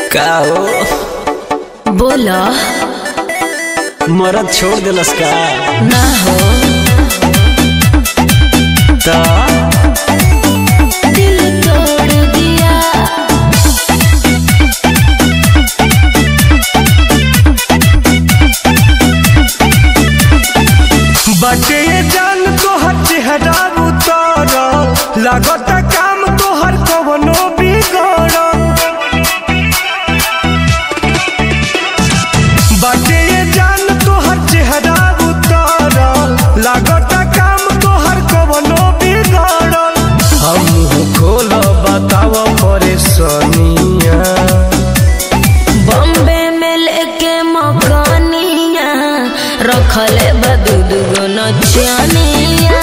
का हो बोला मरद छोड़ दिलस का ना हो त दिल तोड़ दिया बाटे ये जान तोहर चेहरा उतर लागत काम तोहर कवनो बिगड़ बाटे ये जान तोहर चेहरा उतर लागत काम तोहर कवनो बिगड़ हम खोल बताव परेशानिया बॉम्बे में लेके मकानिया रखले बदू दुगो नचियानिया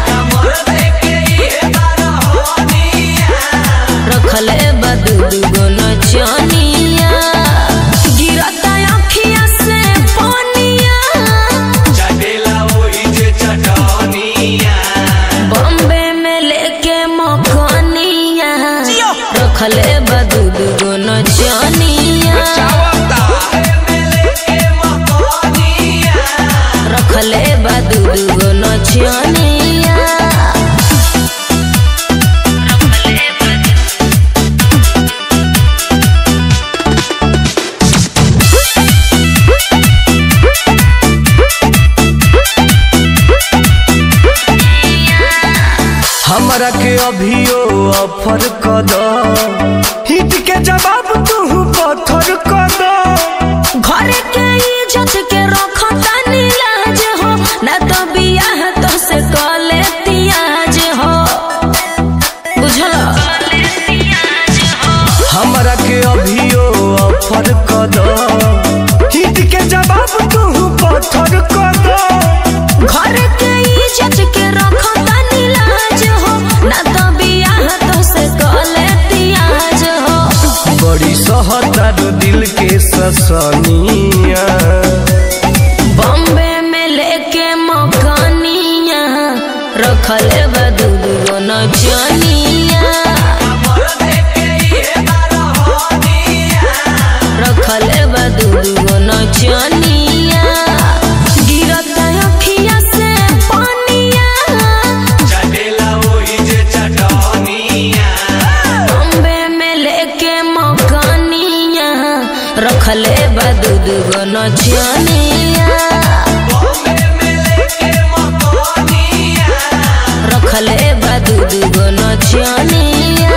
रखले बदू दुगो नचियानिया गिरता अखिया से पानिया बॉम्बे में लेके मकानिया रखले बदू दुगो नचियानिया रखले बदू दुगो नचियानिया हमरा के अभियो ऑफर क द हिट के जवाब तू पत्थर क द घर के इज्जत के रखता नीलाज हो न तो बियाह तो से कले तियाज हो बुझल हमरा के अभियो ऑफर क द हिट के जवाब तू पत्थर क द घर के इज्जत के रखता नीलाज हो न तो बियाह तो से कले तियाज हो बड़ी सहतर दिल के ससनिया बॉम्बे में लेके मकानिया रखले बदू दुगो नचनिया रखले बदू दुगो नचनिया गिरता अखिया से पानिया बॉम्बे में लेके मकानिया रखले बदू दुगो नचनिया रखले बदू दुगो नचनिया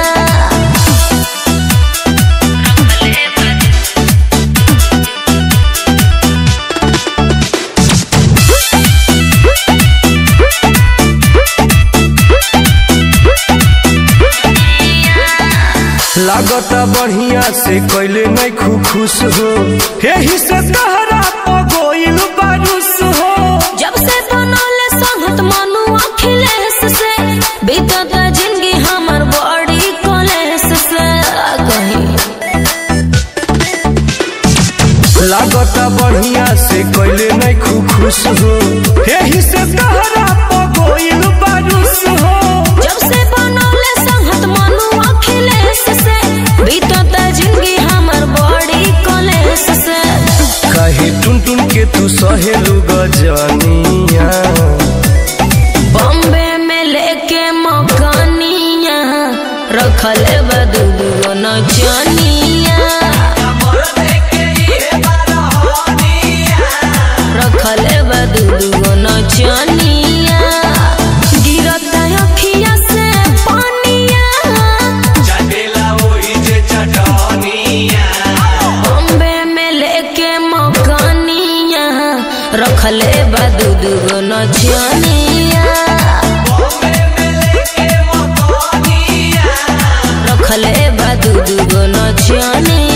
लागत बढ़िया से कैले नहीं खु खुश हो यही से तहरा पगोइल बारूस हो जब से बनौले संगत मनु अखिलेश से बीतत जिंदगी हमर बड़ी कलेश से कहीं लागत बढ़िया से कैले नहीं खु खुश हो यही से तहरा पगोइल बारूस हो जब से बनौले संगत मनु अखिलेश से बीतत जिंदगी हमर बड़ी कलेश से कहे टुन टुन के तू सहेलू गजनिया बॉम्बे में लेके मकानिया रखले बदू दुगो नचनिया रखले बदू दुगो नचनिया गिरता अखिया से पानिया बॉम्बे में लेके मकानिया रखले बदू दुगो नचनिया रखले बदू दुगो नचनिया